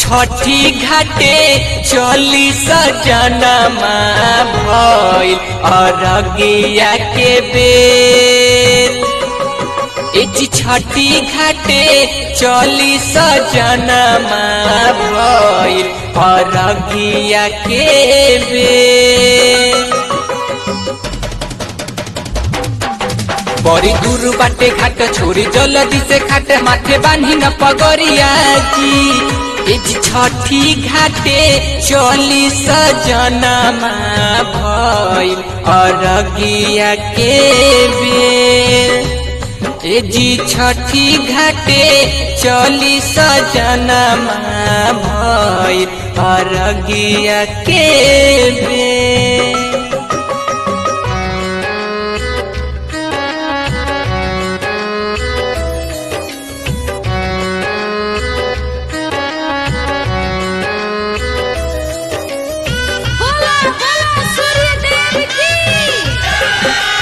छठी घाटे चली सजनमा भइल अरगिया के बेर एजी छठी घाटे चली सजनमा भइल अरगिया के बेर बड़ी दूर बाटे घाट छोरी जल्दी से खाट माथे बांधी न पगरिया जी एज छठी घाटे चली सजनमा भइल अरगिया के बेर एजी छठी घाटे चली सजनमा भइल अरगिया के बेर बोला बोला सूर्य देव की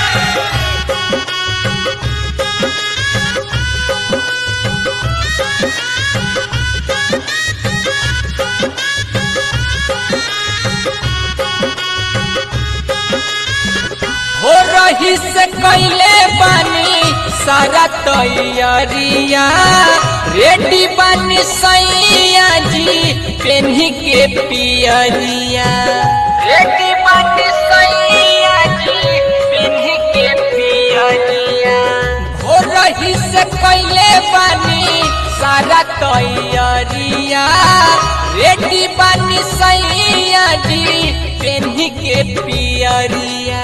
हो रही से कैले बानी सारा तैयारिया रेडी बानी सैया जी पेन्ही के पियरिया रेडी बानी सैया जी पेन्ही के पियरिया हो रही से कैले बानी सारा तैयारिया रेडी बानी सैया जी पेन्ही के पियरिया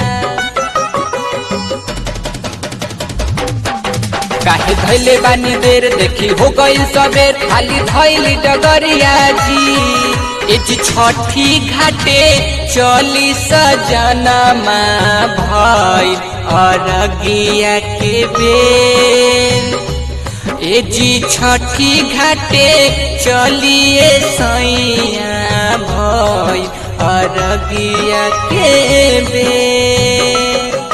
काहे धैले बानी देर देखी हो गइल सबेर खाली धैली डगरिया जी एज छठी घाटे चली सजनमा भइल अरगिया के बेर एजी छठी घाटे चलिए सैया भइल अरगिया के बेर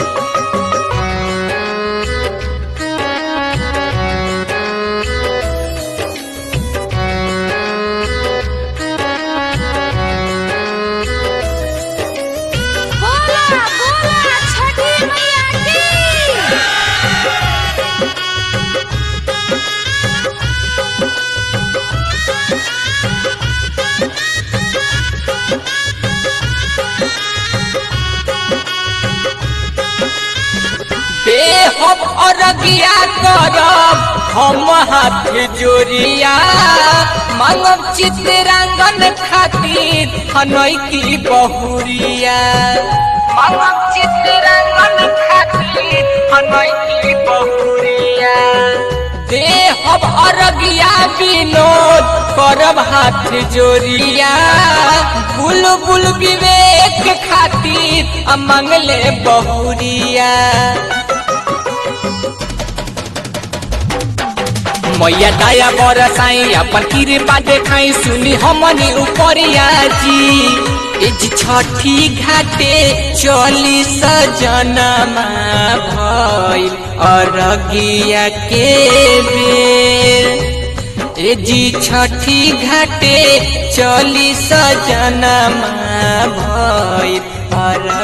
बोला बोला छठी मैया की बेहब अरगिया करब हम हाथ जोड़िया मांगब चित्रांगन खातिर हनई की बहुरिया मांगब चित्रांगन खातिर हनई की बहुरिया देहब अरगिया विनोद करब हाथ जोड़िया बुलबुल विवेक खातिर आ मंगले बहुरिया मैया दया बरसाई अपन कृपा देखाई सुनी हमनी उपरिया जी एज छठी घाटे चली सजनमा भइल अरगिया के बेर एजी छठी घाटे चली सजनमा भइल अरगिया